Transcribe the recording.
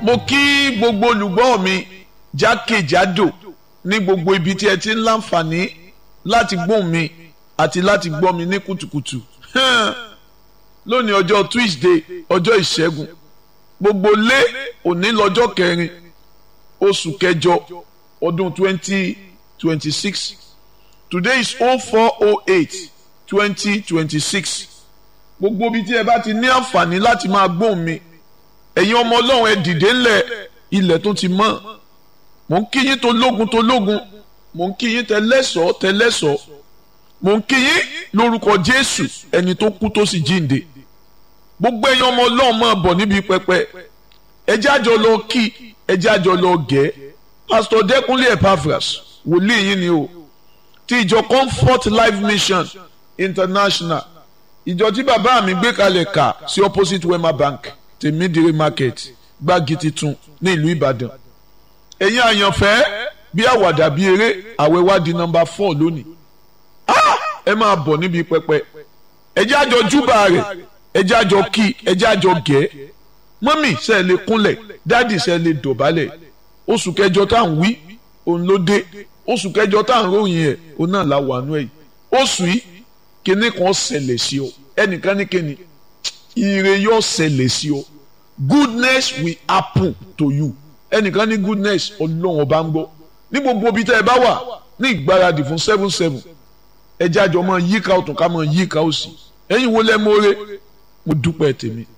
mo kí gbogbo olùgbọ́ mi jákèjádò ní gbogbo ibi tí ẹ ti ń láǹfààní láti gbóhùn mi àti láti gbọ́ mi ní kùtùkùtù lónìí ọjọ́ Tuesday ọjọ́ ìṣẹ́gun gbogbo lé òní lọ́jọ́ kẹrin oṣù kẹjọ ọdún twenty twenty six today is oh four oh eight twenty twenty six gbogbo ibi tí ẹ bá ti ní àǹfààní láti máa gbóhùn mi ẹ̀yin ọmọ ọlọ́run ẹ dìde ńlẹ̀ ilẹ̀ tó ti mọ́ mò ń kí yín tó lógun tó lógun mò ń kí yín tẹlẹ́sọ̀ọ́ tẹlẹ́sọ̀ọ́ mò ń kí yín lórúkọ jésù ẹni tó kú tó sì jíǹde gbogbo ẹ̀yin ọmọ ọlọ́run máa bọ̀ níbi pẹpẹ ẹ jẹ́ àjọ lọ kí ẹ jẹ́ àjọ lọ gẹ̀ pásítọ̀ dẹ́kunlé epaphras wòlíì yín ni o ti ìjọ comfort life mission international ìjọ tí bàbá mi gbé kalẹ̀ kà sí opposite wema bank tèmídìrí market gbági titun ní ìlú ìbàdàn ẹ̀yin àyànfẹ́ bí àwàdà bí eré àwẹ̀ wá di nọ́mbà four lónìí ẹ máa bọ̀ níbi pẹpẹ ẹ jẹ́ àjọ júbà rẹ̀ ẹ jẹ́ àjọ kí ẹ jẹ́ àjọ gẹ̀ mọ́mì ṣe lè kúnlẹ̀ dáàdì ṣe lè dọ̀bálẹ̀ oṣù kẹjọ tá à ń wí òun ló dé oṣù kẹjọ tá à ń ròyìn ẹ̀ òun náà la wà nú ẹ̀ oṣù yìí kíní kan ṣẹlẹ̀ sí ọ ẹnìkan ní kíni ire yóò ṣẹlẹ̀ sí ọ goodness will happen to you ẹnìkan ní goodness ọlọ́run ọba ń gbọ́ ní gbogbo ibi tẹ́ ẹ bá wà ní ìgbáradì fún seven seven ẹ jẹ́ àjọ máa yíká ọ̀tún ká máa yíká òsì ẹ̀yin wo lẹ́ mọ́re mo dúpẹ́ tèmi